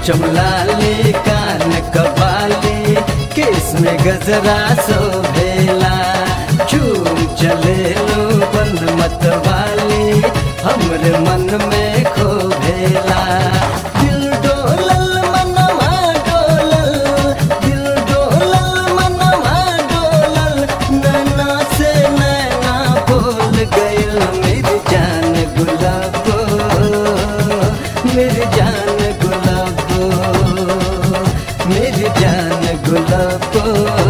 चमलाली कान कबाली केस में गजरा सोभेला चूम चले लो बन मत वाली हमरे मन में खोभेला दिल डोलल मनवा डोलल दिल डोलल मनवा डोलल नैना से नैना बोल गइल मेरी जान गुलाबो मेरी जान गुलाबो मेरी जान गुलाबो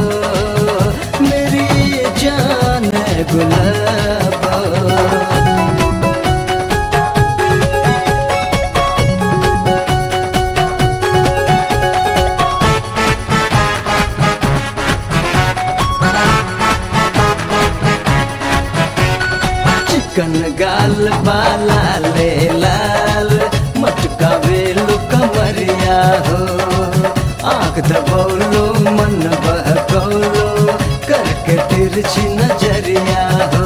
मेरी जान गुलाबो चिकन गाल बाला ले लाल मटका वेलु कमरिया हो आंख दबौलो मन बहकौलो करके तिरछी नजरिया हो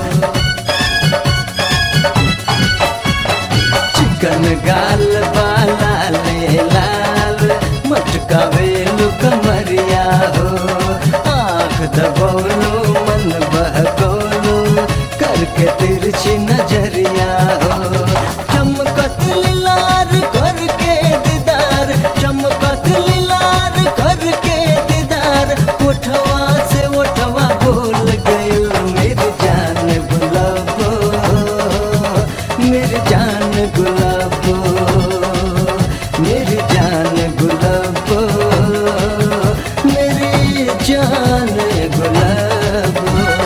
चिकन गाल बाला ले लाल मटका वेलु कमरिया हो आंख दबौलो मन बहकौलो करके तिरछी नजरिया हो चमकत लार करके दीदार चमकत लार करके दीदार उठवा से उठवा बोल गइल मेरी जान गुलाबो मेरी जान गुलाबो मेरी जान गुलाबो मेरी जान गुलाबो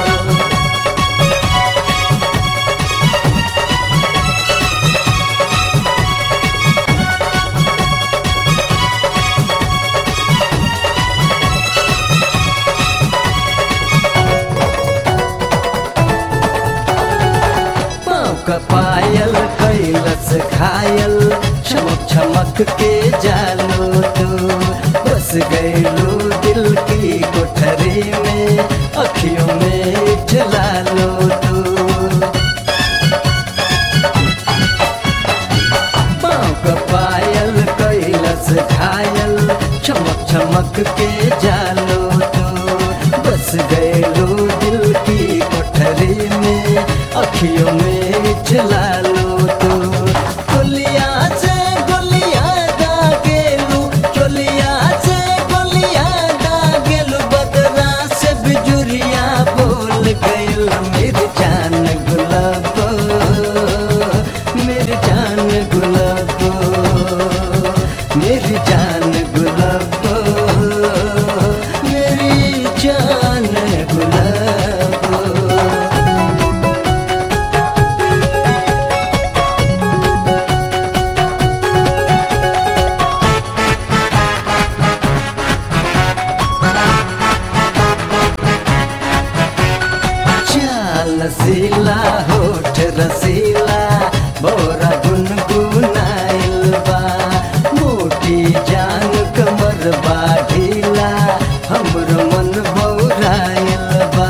पाँव का पायल कैलस घायल चमक चमक के जालो तो बस गैलो दिल की कोठरी में अखियों में जला लो तो पाँव का पायल कैलस घायल चमक चमक के जालो तो बस गैलो दिल की कोठरी में अखियों में जला लो तो गोलिया से गोलिया दागेलू चोलिया से गोलिया दागेलू बदरा से बिजुरिया बोल गइल मेरी जान गुलाबो मेरी जान गुलाबो मेरी जान गुलाबो मेरी जान गुलाबो चाल रसीला होठ रसीला बोरा गुनगुनाइल बा मोटी जान कमर बा ढीला हमरो मन बौराइल बा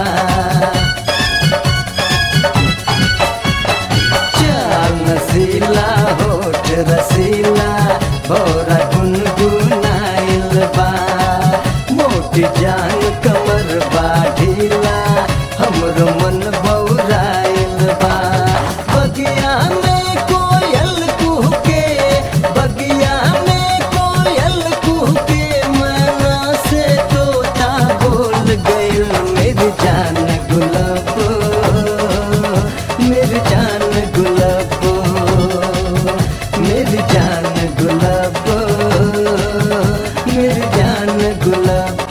चाल रसीला होठ रसीला बोरा गुनगुनाइल बा मोटी जान कमर बा ढीला हमरो मन बौराइल बा बगिया में कोयल कुहके बगिया में कोयल कुहके मना से तोता बोल गइल मेरी जान गुलाबो मेरी जान गुलाबो मेरी जान गुलाबो मेरी जान गुलाबो